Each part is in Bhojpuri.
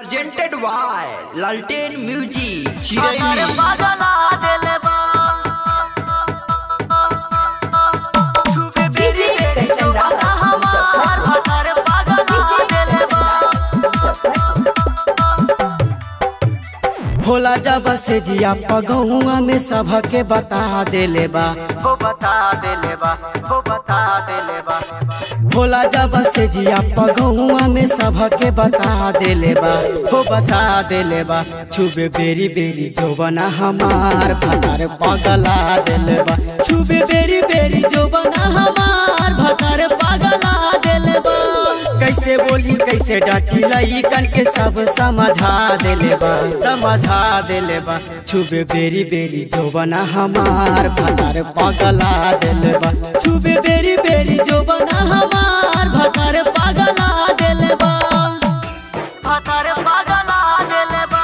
presented by Lalten Music, अगर Chirayu. पागला देले बा छुबे DJ कंचन राधा, हमार अगर पागला देले बा होला जब से जिया पगौआ में सबके बता देले बा हो बता देले बा हो बता देले बा होला जब से जिया पगौआ में सबके बता देले बा हो बता देले बा छुबे बेरी बेरी जोबना हमार भतार पगला देले बा छुबे बेरी बेरी जोबना हमार भतार पगला देले बा कैसे बोली कैसे डांटी लइकन के सब समझा देले बा समझा देले बा छुबे बेरी बेरी जोबना हमार भतार पगला देले बा छुबे बेरी बेरी जोबना हमार भतार पगला देले बा अगर पागला देले बा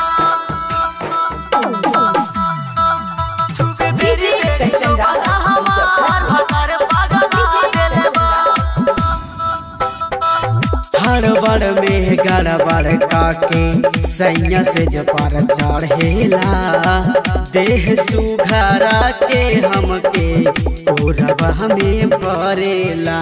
छुबे DJ कंचन राधा, हमार अगर पागला देले बा हड़बड़ में गड़बड़ काके सैया से जपार चढ़ेला देह सुघरा के हमके ओरबा में भरेला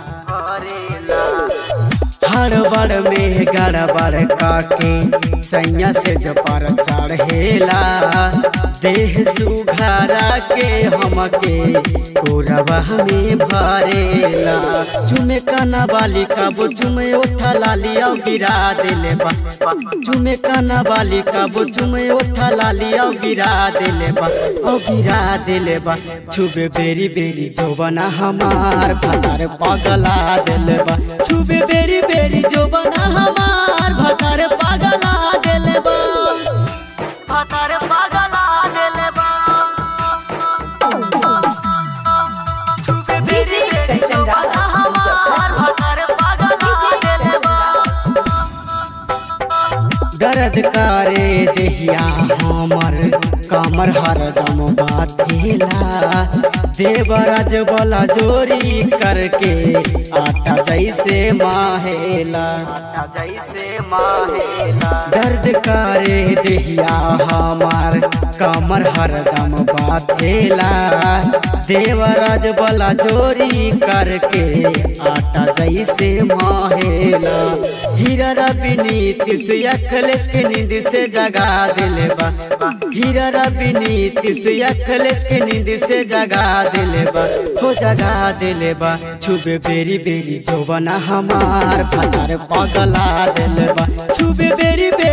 हड़बड़ में गड़बड़ काके सैया से जपार चढ़ेला देह सुघरा के हमके ओरबा में भरेला चुमे काना बाली काबो चुमे उठा लाली औ गिरा देले बा चुमे काना बाली काबो चुमे उठा लाली औ गिरा देले बा औ गिरा देले बा छुबे बेरी बेरी जोबना हमार भतार पगला देले बा छुबे बेरी बेरी जोबना हमार भतार पगला देले बा अगर पागला देले बा छुबे DJ कंचन राधा, हमार अगर पागला देले बा दर्द करे देहिया हमर कमर हरदम बाथेला देवराज वाला जोरी करके आटा जैसे माहेला जैसे माहेला दर्द करे देहिया हमार कमर हरदम बाथेला देवराज वाला जोरी करके आटा जैसे माहेला हीरा रवि नीति से अखलेश के नींद से जगा दिले बा हीरा रवि नीति से अखलेश के नींद से जगा दिले बा हो जगा दिले बा छुबे बेरी बेरी जोबना हमार भतार पगला दिले बा छुबे बेरी बेरी